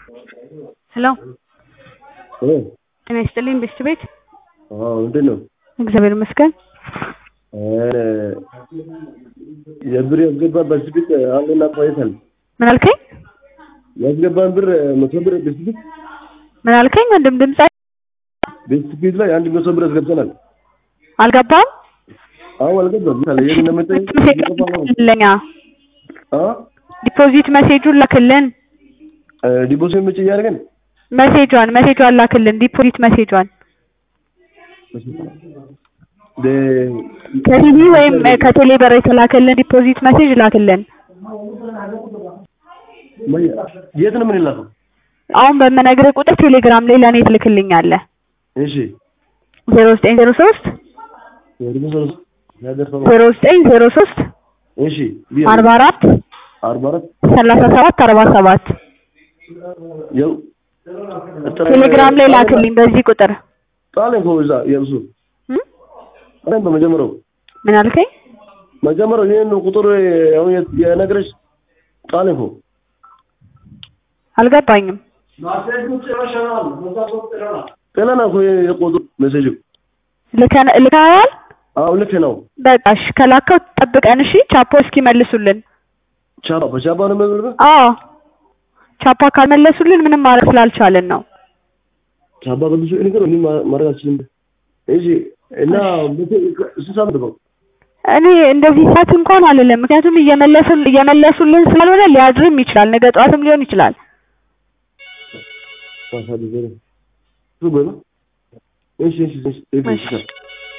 ሄሎ ሄሎ ጤና ይስጥልኝ ቤስት ቤት አዎ ምንድን ነው እግዚአብሔር ይመስገን የብር ያስገባን በስቢት አለና ቆይተን ምን አልከኝ ያስገባን ብር መቶ ብር በስቢት ምን አልከኝ ወንድም ድምፅ በስቢት ላይ አንድ መቶ ብር አስገብተናል። አልገባም አዎ አልገባም። የት እንደመጣኝ ለኛ ዲፖዚት ሜሴጁን ላክልን ዲቦስ ምጭ እያደረገን መሴጇን መሴጇን ላክልን ዲፖዚት መሴጇን ከቲቪ ወይም ከቴሌ ብር የተላከልን ዲፖዚት መሴጅ ላክልን የት ነው የምንላከው? አሁን በምነግርህ ቁጥር ቴሌግራም ላይ ለእኔ ትልክልኛለህ እሺ ዜሮ ዘጠኝ ዜሮ ሶስት ዜሮ ዘጠኝ ዜሮ ሶስት እሺ አርባ አራት አርባ አራት ሰላሳ ሰባት አርባ ሰባት ያው ቴሌግራም ላይ ላክልኝ በዚህ ቁጥር ጣሊያን እኮ እዛ የብሱ እም? ጣሊያን በመጀመሪያው ምን አልከኝ መጀመሪያው ይህን ቁጥር አሁን የነገረች ጣሊያን እኮ አልገባኝም ጤናና እኮ የቁጥር ሜሴጅ ልከን ልከኸዋል አዎ ልክ ነው። በቃ እሺ ከላከው ጠብቀን እሺ ቻፖ እስኪመልሱልን ቻፓ በቻፓ ነው የሚያደርገው አዎ ቻፓ ካልመለሱልን ምንም ማድረግ ስላልቻልን ነው ቻፓ በብዙ ነገር እኔ ማድረግ አልችልም። እሺ እና ስንት ሰዓት ነው? እኔ እንደዚህ ሰዓት እንኳን አልልም ምክንያቱም እየመለሱን እየመለሱልን ስላልሆነ ሊያድርም ይችላል ነገ ጠዋትም ሊሆን ይችላል እሺ እሺ እሺ እሺ